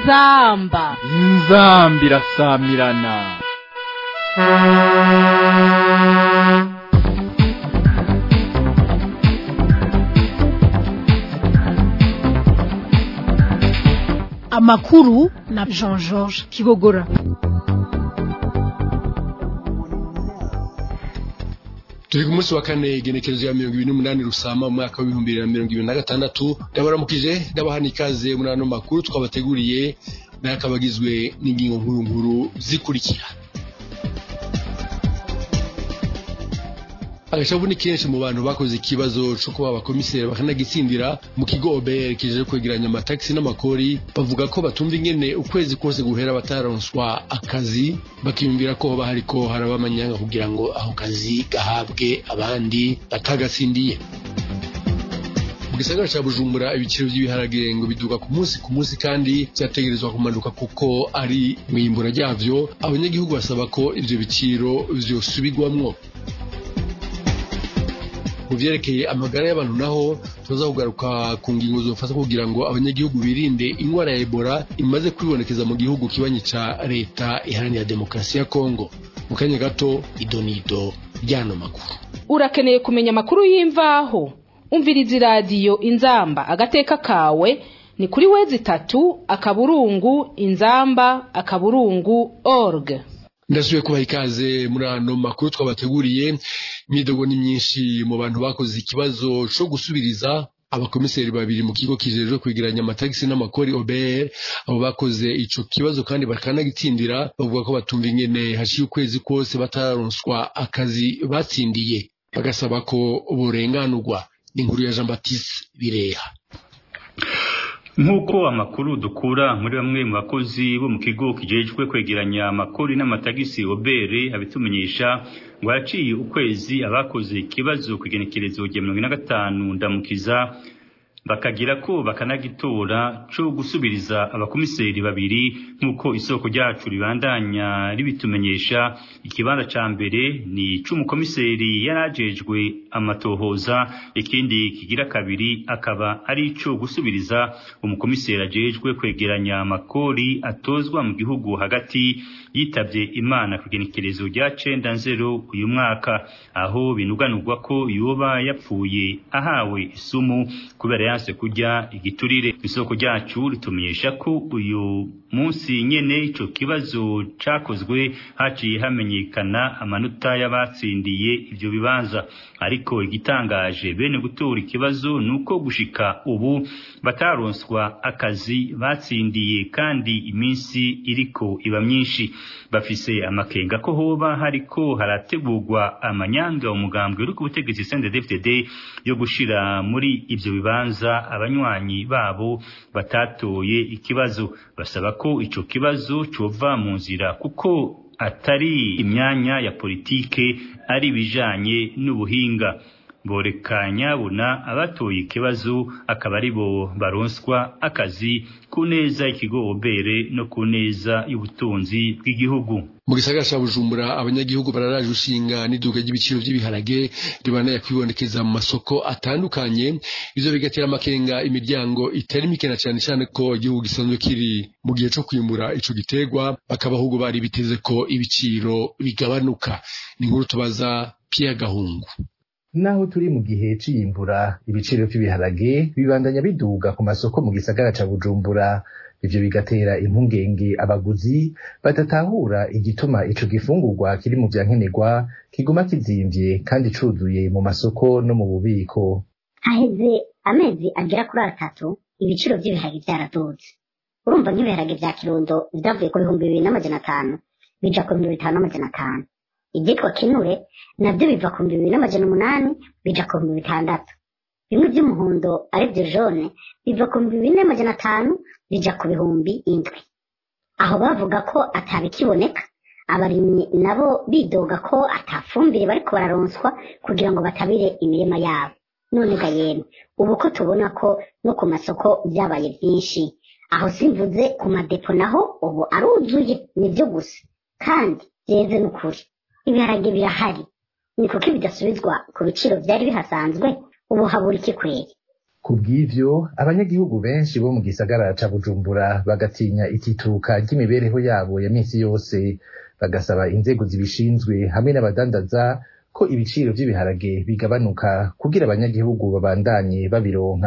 inzamba inzambi irasamirana amakuru na jean georges kibogora turi ku munsi wa kane igenekerezo ya mirongo ibiri n'umunani rusama mu mwaka w'ibihumbi bibiri na mirongo ibiri na gatandatu ndabaramukije ndabahana ikaze muri ano makuru twabateguriye nayo akaba agizwe n'ingingo nkuru nkuru zikurikira agashavu ni kenshi mu bantu bakoze ikibazo cyo kuba abakomiseri bakanagitsindira mu kigo OBR kijeje kwegeranya amatagisi n'amakori bavuga ko batumva ingene ukwezi kose guhera bataronswa akazi bakiyumvira ko hoba hariko haraba amanyanga kugira ngo aho kazi gahabwe abandi batagatsindiye mu gisagara ca bujumbura ibiciro by'ibiharage ngo biduga ku munsi ku munsi kandi vyategerezwa kumanuka kuko ari mwimbura ryavyo abanyagihugu basaba ko ivyo biciro vyosubirwamwo mu vyerekeye amagara y'abantu naho tuza kugaruka ku ngingo zofasha kugira ngo abanyagihugu birinde ingwara ya Ebola imaze kwibonekeza mu gihugu kibanyi ca leta iharanira demokarasi ya Kongo mu kanya gato idonido ryano makuru urakeneye kumenya amakuru y'imvaho umviriza iradiyo inzamba agateka kawe ni kuri wezi itatu akaburungu inzamba akaburungu org ndasubiye kubaha ikaze muri ano makuru twabateguriye imyidogo ni myinshi mu bantu bakoze ikibazo co gusubiriza abakomiseri babiri mu kigo kijejwe kwegeranya amatagisi n'amakori OBR abo bakoze ico kibazo kandi bakanagitsindira bavuga ko batumva ingene hashiye ukwezi kose batararonswa akazi batsindiye bagasaba ko borenganurwa ni inkuru ya Jean Baptiste Bireha nk'uko amakuru dukura muri bamwe mu bakozi bo mu kigo kijejwe kwegeranya amakori n'amatagisi obere abitumenyesha ngo haciye ukwezi abakoze ikibazo ku igenekerezo rya mirongo ine na gatanu ndamukiza bakagira ko bakanagitora co gusubiriza abakomiseri babiri nk'uko isoko ryacu ribandanya ribitumenyesha ikibanza ca mbere ni c'umukomiseri yarajejwe amatohoza ikindi kigira kabiri akaba ari ico gusubiriza umukomiseri ajejwe kwegeranya amakori atozwa mu gihugu hagati yitavye imana ku igenekerezo rya cenda nzero uyu mwaka aho binuganurwa ko yoba yapfuye ahawe isumu kubera yanse kurya igiturire isoko ryacu ritumenyesha ko uyu munsi nyene ico kibazo cakozwe haciye hamenyekana amanota y'abatsindiye ivyo bibanza ariko igitangaje bene gutora ikibazo nuko gushika ubu bataronswa akazi batsindiye kandi iminsi iriko iba myinshi bafise amakenga ko hoba hariko harategurwa amanyanga umugambwe uri ku butegetsi CNDD-FDD yo gushira muri ivyo bibanza abanywanyi babo batatoye ikibazo basaba ko ico kibazo cova mu nzira kuko atari imyanya ya politike ari bijanye n'ubuhinga borekanya buna abatoye ikibazo akaba ari bo baronswa akazi ku neza ikigo obere no ku neza y'ubutunzi bw'igihugu mu gisagara ca bujumbura abanyagihugu bararaje ushinga n'iduka ry'ibiciro vy'ibiharage ribandanya kwibonekeza mu masoko atandukanye ivyo bigatera amakenga imiryango itari mikena cane cane ko igihugu gisanzwe kiri mu gihe co kwimbura ico giterwa bakaba ahubwo bari biteze ko ibiciro bigabanuka ni inkuru tubaza Pierre Gahungu naho turi mu gihe c'iyimbura ibiciro vy'ibiharage bibandanya biduga ku masoko mu gisagara ca bujumbura ivyo bigatera impungenge abaguzi badatahura igituma ico gifungurwa kiri mu vyankenerwa kiguma kizimvye kandi cuzuye mu masoko no mu bubiko haheze amezi agera kuri atatu ibiciro vy'ibiharage vyaraduze urumva nk'ibiharage vya kirundo vyavuye ku bihumbi bibiri n'amajana atanu bija ku bihumbi bitanu n'amajana atanu ivyitwa kinure navyo biva ku bihumbi bibiri n'amajana umunani bija ku bihumbi bitandatu bimwe vy'umuhondo arivyo jone biva ku bihumbi bibiri n'amajana atanu bija ku bihumbi indwi aho bavuga ko atabikiboneka abarimyi nabo bidoga ko atafumbire bariko bararonswa kugira ngo batabire imirima yabo none ga yemwe ubu ko tubona ko no ku masoko vyabaye vyinshi aho simvuze ku madepo naho ubu aruzuye nivyo gusa kandi vyeze n'ukuri ibiharage birahari ni kuko bidasubizwa ku biciro vyari bihasanzwe ubu habura iki kweri ku bw'ivyo abanyagihugu benshi bo mu gisagara ca bujumbura bagatinya itituka ry'imibereho yabo ya minsi yose bagasaba inzego zibishinzwe hamwe n'abadandaza ko ibiciro vy'ibiharage bigabanuka kugira abanyagihugu babandanye babironka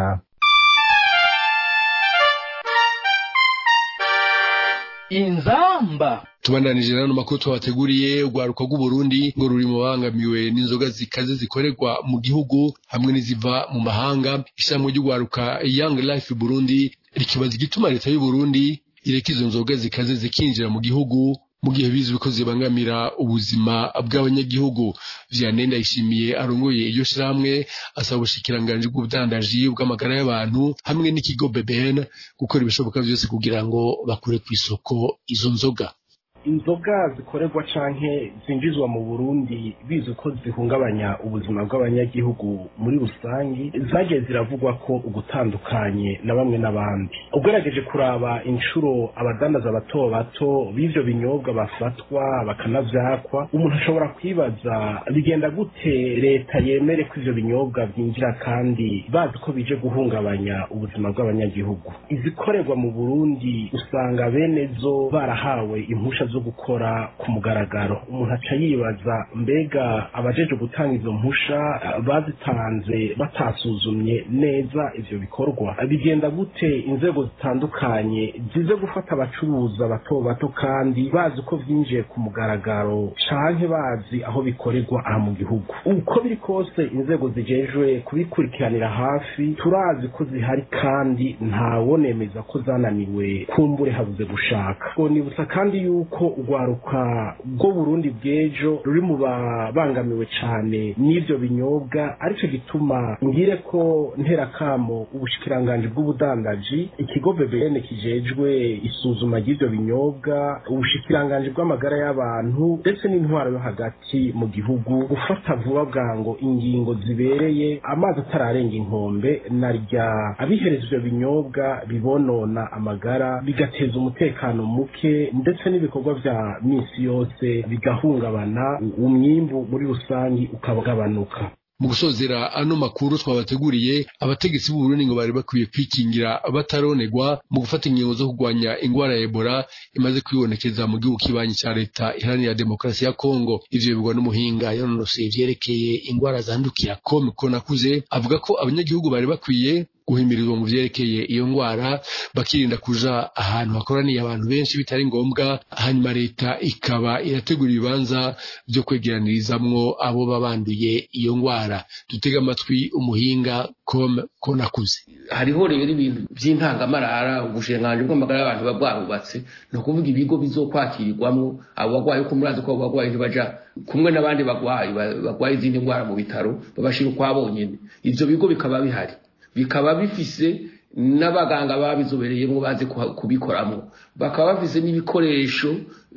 inzamba tubandanije rero makuru twabateguriye urwaruka rw'uburundi ngo ruri mu bangamiwe n'inzoga zikaze zikorerwa mu gihugu hamwe n'iziva mu mahanga ishyirahamwe ry'urwaruka young life burundi rikibaza igituma leta y'uburundi ireka izo nzoga zikaze zikinjira mu gihugu mu gihe bizwi ko zibangamira ubuzima bw'abanyagihugu vianney ndayishimiye arongoye iryo shirahamwe asaba ubushikiranganji bw'ubudandaji bw'amagara y'abantu hamwe n'ikigo bbn gukora ibishoboka vyose kugira ngo bakure ku isoko izo nzoga inzoga zikorerwa canke zinjizwa mu burundi bizwi ko zihungabanya ubuzima bw'abanyagihugu muri rusangi zagiye ziravugwa ko ugutandukanye na bamwe n'abandi ugerageje kuraba inshuro abadandaza bato bato b'ivyo binyobwa bafatwa bakanavyakwa umuntu ashobora kwibaza bigenda gute leta yemere ko ivyo binyobwa vyinjira kandi bazi ko bije guhungabanya ubuzima bw'abanyagihugu izikorerwa mu burundi usanga bene zo barahawe impusha zo gukora ku mugaragaro umuntu aca yibaza mbega abajeje gutanga izo mpusha bazitanze batasuzumye neza ivyo bikorwa bigenda gute inzego zitandukanye zize gufata abacuruza bato bato kandi bazi ko vyinjiye ku mugaragaro canke bazi aho bikorerwa aha mu gihugu uko biri kose inzego zijejwe kubikurikiranira hafi turazi ko zihari kandi ntawonemeza ko zananiwe kumbure habuze gushaka ngo nibutsa kandi yuko urwaruka rwo burundi bw'ejo ruri mu babangamiwe cane n'ivyo binyobwa arico gituma ngire ko nterakamo ubushikiranganji bw'ubudandaji ikigo bbn kijejwe isuzuma ry'ivyo binyobwa ubushikiranganji bw'amagara y'abantu ndetse n'intwaro yo hagati mu gihugu gufata vuba bwango ingingo zibereye amazi atararenga inkombe na rya abihereza ivyo binyobwa bibonona amagara bigateza umutekano muke ndetse n'ibikorwa vya misi yose bigahungabana umwimbu muri rusangi ukagabanuka mu gusozera ano makuru twabateguriye abategetsi b'u Burundi ngo bari bakwiye kwikingira bataronegwa mu gufata ingingo zo kurwanya ingwara ya Ebola imaze kwibonekeza mu gihugu kibanyi ca leta iharanira demokarasi ya Kongo ivyo bivugwa n'umuhinga yanonosoye ivyerekeye ingwara zandukira com konakuze avuga ko abanyagihugu bari bakwiye guhimirizwa mu vyerekeye iyo ngwara bakirinda kuja ahantu hakoraniye abantu benshi bitari ngombwa hanyuma leta ikaba irategura ibibanza vyo kwegeranirizamwo abo babanduye iyo ngwara dutega amatwi umuhinga com konakuze hariho rero ibintu vy'intangamarara ubushikiranganji bw'amagara y'abantu buba bwarubatse ni ukuvuga ibigo bizokwakirirwamwo abo bagwayi uko murazi ko abo bagwayi ntibaja kumwe n'abandi bagwayi bagwaye izindi ngwara mu bitaro babashira ukwabonyene ivyo bigo bikaba bihari bikaba bifise n'abaganga babizobereyemo bazi kubikoramo bakaba bafise n'ibikoresho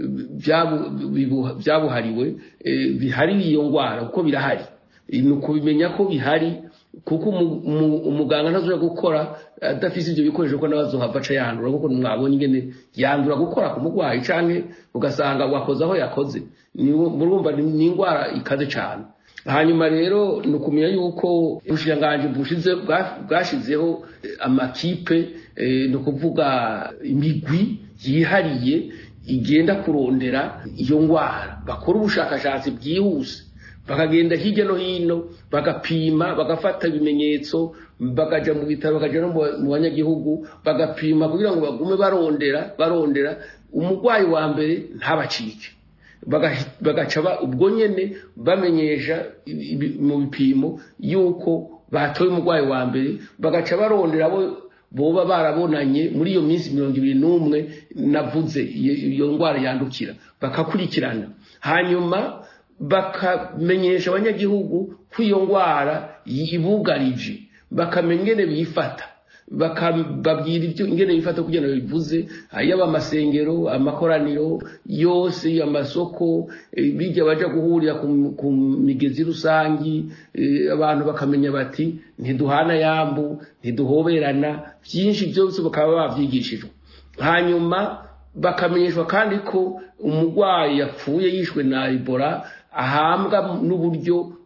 byabuhariwe bihari iyo ngwara kuko birahari ni ukubimenya ko bihari kuko umuganga ntazoja gukora adafise ivyo bikoresho ko nabazohava aca yandura kuko mwabonye ingene yandura gukora ku murwayi canke ugasanga wakoze aho yakoze murumva ni ingwara ikaze cane hanyuma rero ni ukumenya yuko ubushikiranganji bushize bwashizeho amakipe ni ukuvuga imigwi yihariye igenda kurondera iyo ngwara bakora ubushakashatsi bwihuse bakagenda hirya no hino bagapima bagafata ibimenyetso bakaja mu bitaro bakaja no mu banyagihugu bagapima kugira ngo bagume barondera barondera umurwayi wa mbere ntabacike bagaca ubwo nyene bamenyesha mu bipimo yuko batoye umurwayi wa mbere bagaca barondera abo boba barabonanye muri iyo minsi mirongo ibiri n'umwe navuze iyo ndwara yandukira bakakurikirana hanyuma bakamenyesha abanyagihugu ko iyo ndwara yibugarije bakamenya ingene bifata bakababwira ibyo ingene bifata kugira ngo bivuze yaba amasengero amakoraniro yose amasoko bijya baja guhurira ku migezi rusangi abantu bakamenya bati ntiduhana yambu ntiduhoberana byinshi byose bakaba bavyigishijwe hanyuma bakamenyeshwa kandi ko umurwayi yapfuye yishwe na Ebola ahambwa n'uburyo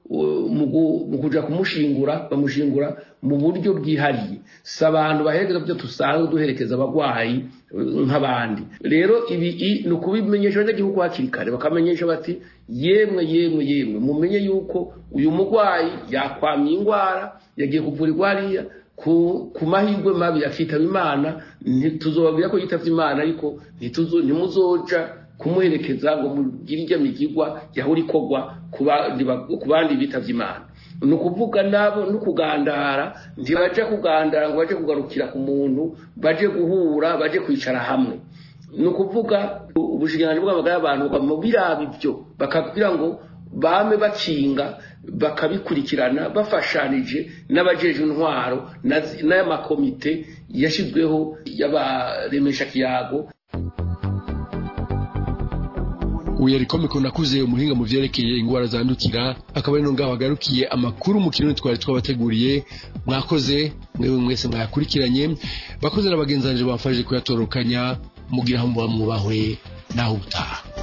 uh, mu gu- mu kuja kumushingura bamushingura mu buryo bwihariye si abantu baherekeza byo dusanzwe duherekeza abagwayi uh, nk'abandi rero ibi i- ni ukubimenyesha abanyagihugu hakiri kare bakamenyesha bati yemwe yemwe yemwe mumenye yuko uyu mugwayi yakwamye ingwara yagiye kuvurirwa hariya ku, ku mahirwe mabi yakitaba imana ntituzobabwira ko yitavye imana ariko ntituzo ntimuzoja kumuherekeza ngo mugire ijya migigwa yahora ikorwa ku bandi ba- ku bandi bitavye imana ni ukuvuga nabo no kugandara ntibaje kugandara ngo baje kugarukira ku muntu baje guhura baje kwicara hamwe ni ukuvuga ubushikiranganji bw'amagara y'abantu bukaba biraba ibyo bakabwira ngo bame bakinga bakabikurikirana bafashanije n'abajeje intwaro na zi- n'amakomite yashyizweho y'abaremesha kiyago uyu yari komiko nakuze umuhinga mu vyerekeye ingwara zandukira akaba ari no ngaho hagarukiye amakuru mu kirundi twari twabateguriye mwakoze mwewe mwese mwayakurikiranye bakoze na bagenzi banje bamfashije kuyatorokanya mugira ngo mwubahwe naho utaha